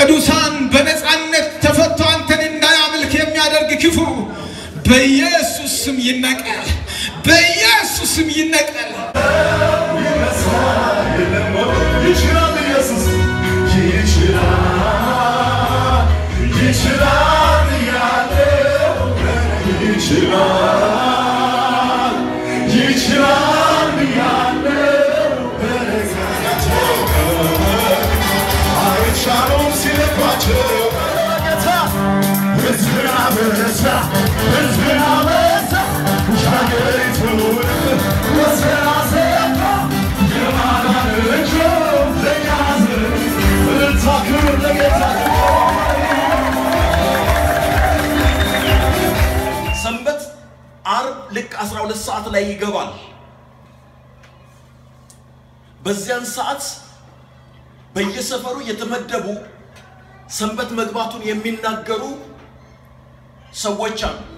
ቅዱሳን በነፃነት ተፈቶ አንተን እንዳያመልክ የሚያደርግ ክፉ በኢየሱስ ስም ይነቀል፣ በኢየሱስ ስም ይነቀል። ይችላል ኢየሱስ ይችላል ይችላል ያለው ይችላል ይችላል ያለው አይቻሉም ሲልባቸው ጌታ ሕዝብን አበዛ ሕዝብን አበዛ ሻገሪቱን ወሰን አሰፋ የማዳን እጁ ለእኛ ሕዝብ እልልታ ክብር ለጌታ ሰንበት አርብ ልክ 12 ሰዓት ላይ ይገባል። በዚያን ሰዓት በየሰፈሩ የተመደቡ ሰንበት መግባቱን የሚናገሩ ሰዎች አሉ።